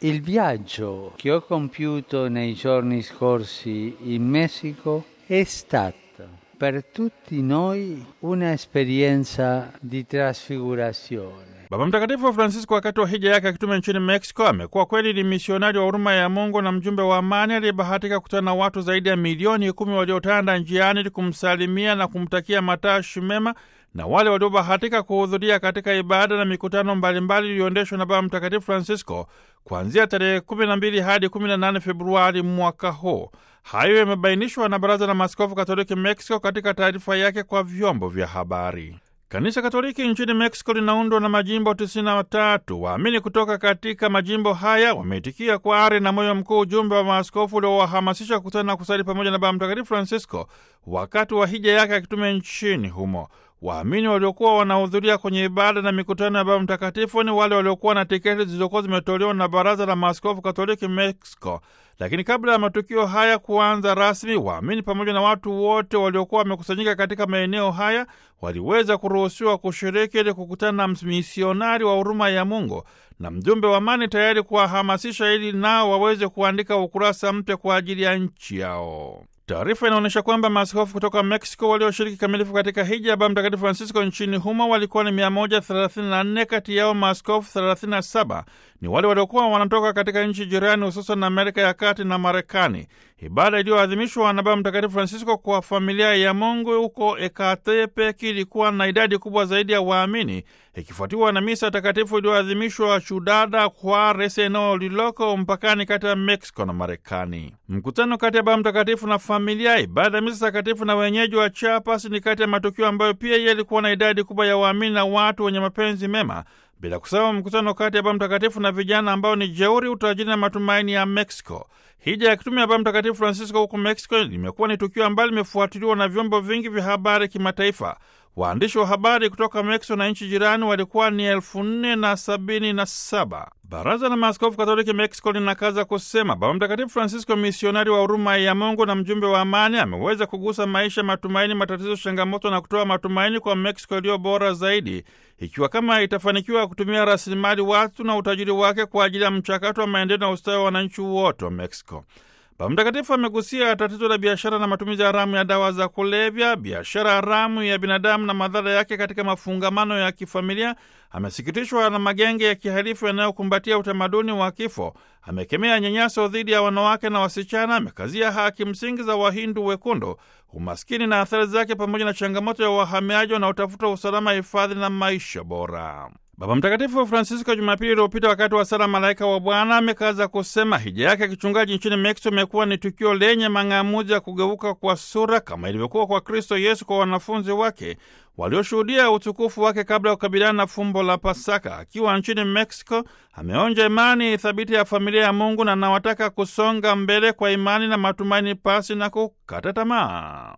Il viaggio che ho compiuto nei giorni scorsi in Messico è stato per tutti noi un'esperienza di trasfigurazione. Baba Mtakatifu Francisco wakati wa hija yake akitume nchini Mexico amekuwa kweli ni misionari wa huruma ya Mungu na mjumbe wa amani aliyebahatika kukutana na watu zaidi ya milioni kumi waliotanda njiani ili kumsalimia na kumtakia matashi mema na wale waliobahatika kuhudhuria katika ibada na mikutano mbalimbali iliyoendeshwa na Baba Mtakatifu Francisco kuanzia tarehe 12 hadi 18 Februari mwaka huu. Hayo yamebainishwa na Baraza la Maaskofu Katoliki Mexico katika taarifa yake kwa vyombo vya habari. Kanisa Katoliki nchini Mexico linaundwa na majimbo 93. Waamini kutoka katika majimbo haya wameitikia kwa ari na moyo mkuu ujumbe wa maaskofu uliowahamasisha kukutana na kusali pamoja na Baba Mtakatifu Francisco wakati wa hija yake akitume nchini humo. Waamini waliokuwa wanahudhuria kwenye ibada na mikutano ya Baba Mtakatifu ni wale waliokuwa na tiketi zilizokuwa zimetolewa na Baraza la Maaskofu Katoliki Mexico. Lakini kabla ya matukio haya kuanza rasmi, waamini pamoja na watu wote waliokuwa wamekusanyika katika maeneo haya waliweza kuruhusiwa kushiriki ili kukutana na misionari wa huruma ya Mungu na mjumbe wa amani, tayari kuwahamasisha ili nao waweze kuandika ukurasa mpya kwa ajili ya nchi yao. Taarifa inaonyesha kwamba maaskofu kutoka Mexico walioshiriki kamilifu katika hija ya Baba Mtakatifu Francisco nchini humo walikuwa ni 134. Kati yao maaskofu 37 ni wale waliokuwa wanatoka katika nchi jirani, hususan Amerika ya Kati na Marekani. Ibada iliyoadhimishwa na Baba Mtakatifu Francisco kwa familia ya Mungu huko Ecatepec ilikuwa na idadi kubwa zaidi ya waamini, ikifuatiwa na misa takatifu iliyoadhimishwa Ciudad Juarez, eneo lililoko mpakani kati ya Mexico na Marekani. Mkutano kati ya Baba Mtakatifu na familia, ibada ya misa takatifu na wenyeji wa Chiapas ni kati ya matukio ambayo pia yalikuwa na idadi kubwa ya waamini na watu wenye mapenzi mema bila kusahau mkutano kati ya Baba Mtakatifu na vijana ambao ni jeuri, utajiri na matumaini ya Mexico. Hija ya kitume ya Baba Mtakatifu Francisco huko Mexico limekuwa ni tukio ambalo limefuatiliwa na vyombo vingi vya habari kimataifa. Waandishi wa habari kutoka Mexico na nchi jirani walikuwa ni elfu nne na sabini na saba. Baraza la Maaskofu Katoliki Mexico linakaza kusema Baba Mtakatifu Francisco, misionari wa huruma ya Mungu na mjumbe wa amani, ameweza kugusa maisha, matumaini, matatizo, changamoto na kutoa matumaini kwa Mexico iliyo bora zaidi, ikiwa kama itafanikiwa kutumia rasilimali watu na utajiri wake kwa ajili ya mchakato wa maendeleo na ustawi wa wananchi wote wa Mexico. Baba Mtakatifu amegusia tatizo la biashara na matumizi haramu ya dawa za kulevya, biashara haramu ya binadamu na madhara yake katika mafungamano ya kifamilia. Amesikitishwa na magenge ya kihalifu yanayokumbatia utamaduni wa kifo. Amekemea nyanyaso dhidi ya wanawake na wasichana. Amekazia haki msingi za Wahindu wekundu, umaskini na athari zake, pamoja na changamoto ya wahamiaji wanaotafuta usalama, hifadhi na maisha bora. Baba Mtakatifu Francisco Jumapili iliyopita wakati wa sala Malaika wa Bwana amekaza kusema hija yake ya kichungaji nchini Mexico imekuwa ni tukio lenye mang'amuzi ya kugeuka kwa sura kama ilivyokuwa kwa Kristo Yesu kwa wanafunzi wake walioshuhudia utukufu wake kabla ya kukabiliana na fumbo la Pasaka. Akiwa nchini Mexico, ameonja imani thabiti ya familia ya Mungu na anawataka kusonga mbele kwa imani na matumaini pasi na kukata tamaa.